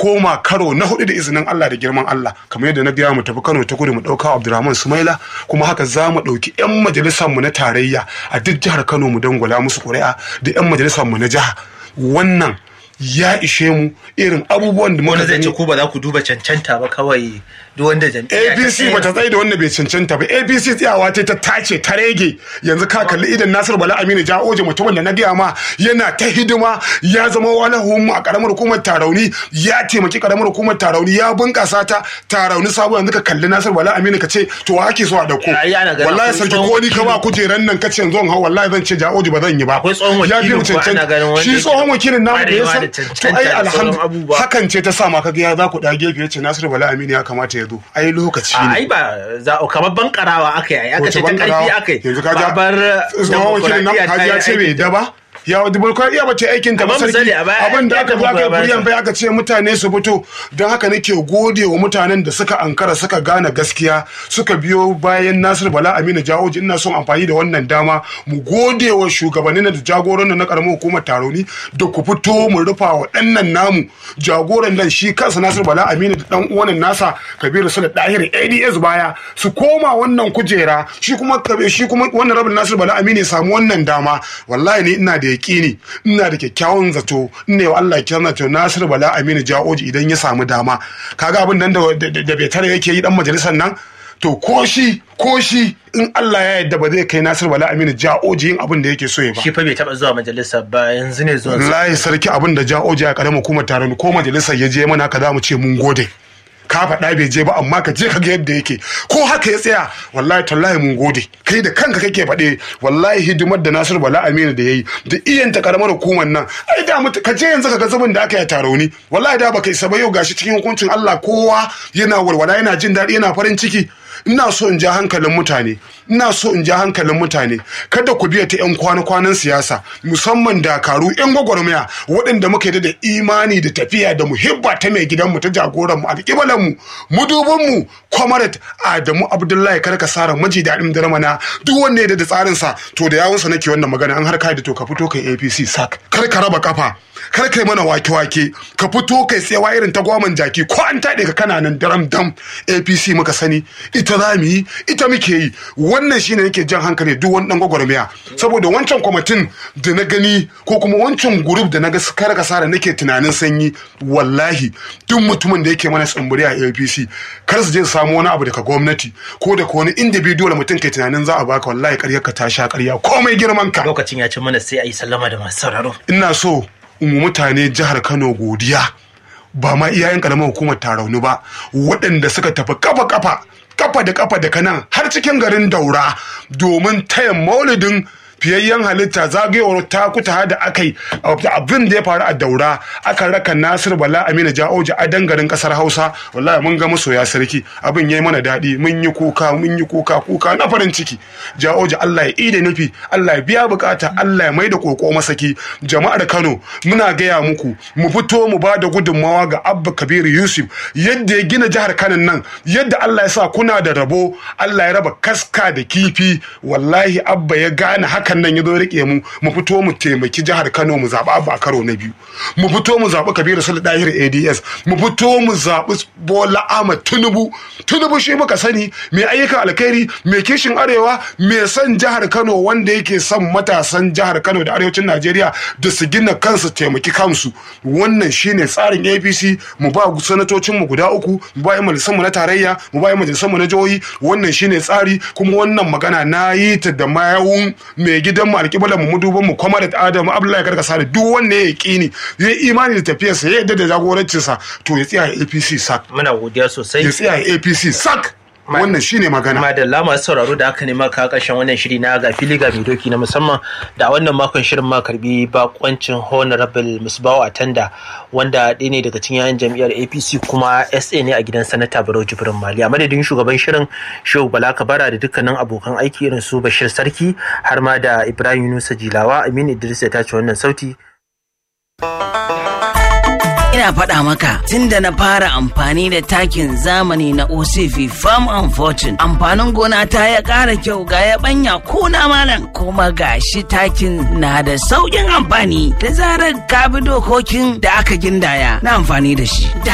koma karo na hudu da izinin Allah da girman Allah kamar yadda na biya mu tafi Kano ta kudu mu dauka Abdulrahman Sumaila kuma haka za mu dauki yan majalisar mu na tarayya a duk jihar Kano mu dangwala musu ƙuri'a da yan majalisar mu na jiha wannan ya ishe mu irin abubuwan da muka wani zai ce gani ko ba za ku duba cancanta ba kawai duk wanda jam'iyya ta APC tsayar. bata tsaye da wanda bai cancanta ba APC tsayawa ta ta tace ta rege yanzu ka kalli idan Nasir Bala Aminu Ja'oje mutumin da na gaya ma yana ta hidima ya zama wani hukumu a karamar hukumar Tarauni ya taimaki karamar hukumar Tarauni ya bunkasa ta Tarauni sabo yanzu ka kalli Nasir Bala Aminu ka ce to wa ake so a dauko Ai, ana ganin wallahi akwai sarki tsohon ko ni ka ba wakili. kujeran nan ka ce yanzu in hau wallahi zan ce Ja'oje ba zan yi ba Akwai tsohon ya fi mu wakilin ko ana ganin cancanta wanda shi yake tsohon wakilin namu da ya kwarewa san da to cancanta ai da sauran alhamdulillah abubuwa. hakan ce ta sa ma kaga ya za ku da gefe ya ce Nasiru Bala Aminu ya kamata ya zo ai lokaci a ne ai ba za kamar bankarawa aka yi aka Wace ce ta karfi bankarawa? aka yi yanzu ka ja bar tsohon wakilin nan kaji ya ce bai da ba ya dimokuraɗiyya ba ta aikin ta ba Amma sarki misali a baya abin da ai aka zo aka yi demokuraɗiyya kuriyan bai aka ce mutane su fito don haka nake gode wa mutanen da suka ankara suka gane gaskiya suka biyo bayan Nasir Bala Aminu Jawoji ina son amfani da wannan dama mu gode wa shugabannin da jagoran na karamar hukumar Taroni da ku fito mu rufa wa ɗannan namu jagoran nan shi kansa Nasir Bala Aminu da dan uwanin nasa Kabiru Sule Dahir ADS baya su koma wannan kujera shi kuma Kabe- shi kuma wannan rabin Nasir Bala Aminu ya samu wannan dama wallahi ni ina da yaƙini ina da kyakkyawan zato ina wa Allah kyan to Nasir Bala Aminu Jaoji idan ya samu dama kaga abin nan da da- da bai tare yake yi dan majalisar nan to ko shi ko shi in Allah ya yarda ba zai kai Nasir Bala Aminu Jaoji yin abin da yake so ya ba shi fa bai taba zuwa majalisa ba yanzu ne zuwa wallahi sarki abin da Jaoji a karamar hukumar taron ko majalisar ya je mana ka za mu ce mun gode ka faɗa bai je ba amma ka je ka ga yadda yake ko haka ya tsaya wallahi tallahi mun gode kai da kanka kake faɗe wallahi hidimar da Nasiru Bala Aminu da yayi da iyan ta karamar hukumar nan ai da mutu ka je yanzu ka ga zubin da aka yi tarauni wallahi da baka isa ba yau gashi cikin hukuncin Allah kowa yana walwala yana jin daɗi yana farin ciki ina so in ja hankalin mutane ina so in ja hankalin mutane kada ku biya ta yan kwana-kwanan siyasa musamman dakaru yan gwagwarmaya waɗanda muka yi da imani da tafiya da muhibba ta mai gidanmu ta jagoran mu alƙibalan mu mudubin mu kwamarat adamu abdullahi karka sara maji daɗin darmana duk wanda ya da tsarin sa to da yawunsa nake wannan magana an har kai da to ka fito kai apc sak kar ka raba kafa kar kai mana wake-wake ka fito kai tsayawa irin ta gwaman jaki ko an taɗe ka kana nan daram dam apc muka sani ita za mu yi ita muke yi wannan shine nake jan hankali duk wani dan gwagwarmaya saboda wancan kwamitin da na gani ko kuma wancan group da na ga kar ka sara nake tunanin sanyi wallahi duk mutumin da yake mana tsumburi a apc kar su je su samu wani abu daga gwamnati ko daga wani individual mutum kai tunanin za a baka wallahi ƙaryar ka ta sha ƙarya komai girman ka lokacin ya ci mana sai a yi sallama da masu sauraro ina so in wa mutane jihar Kano godiya ba ma iyayen karamar hukumar tarauni ba waɗanda suka tafi kafa kafa kafa da kafa da kanan har cikin garin daura domin taya maulidin fiyayyen halitta zagayowar takuta da aka yi abin da ya faru a daura aka raka nasir bala amina ja'oji a dangarin kasar hausa wallahi mun ga masoya sarki abin ya yi mana daɗi mun yi kuka mun yi kuka kuka na farin ciki ja'oji allah ya ida nufi allah ya biya bukata allah ya mai da koko masaki jama'ar kano muna gaya muku mu fito mu ba da gudunmawa ga abba kabiru yusuf yadda ya gina jihar kano nan yadda allah ya sa kuna da rabo allah ya raba kaska da kifi wallahi abba ya gane hakan nan ya zo rike mu mu fito mu taimaki jihar kano mu zaɓi abba a karo na biyu mu fito mu zaɓi kabiru sulu dahir ads mu fito mu zaɓi bola ahmad tinubu tinubu shi muka sani mai ayyukan alkhairi mai kishin arewa mai son jihar kano wanda yake son matasan jihar kano da arewacin najeriya da su gina kansu taimaki kansu wannan shine tsarin apc mu ba sanatocin mu guda uku mu ba yan majalisan mu na tarayya mu ba yan majalisan mu na jihohi wannan shine tsari kuma wannan magana na yi ta da mayawun mai gidan mu alƙiblar mu muduban mu kuma da adamu abdullahi karkasa da duk wanda ya kini ya yi imani da tafiyarsa ya yadda da jagorancinsa to ya tsaya apc sak muna godiya sosai ya tsaya apc sak wannan shine magana madalla masu sauraro da aka nema ka karshen wannan shiri na ga fili ga mai doki na musamman da wannan makon shirin ma karbi bakoncin honorable musbawa atanda wanda ɗaya ne daga cikin yayan jam'iyyar apc kuma sa ne a gidan sanata barau jibrin mali a madadin shugaban shirin shehu bala kabara da dukkanin abokan aiki irin su bashir sarki har ma da ibrahim yunusa jilawa aminu idris ya tace wannan sauti ina faɗa maka tun da na fara amfani da takin zamani na OCV Farm and Fortune amfanin gona ta ya ƙara kyau ga ya banya kuna malam kuma gashi takin na da sauƙin amfani da zarar ka bi dokokin da aka gindaya na amfani da shi.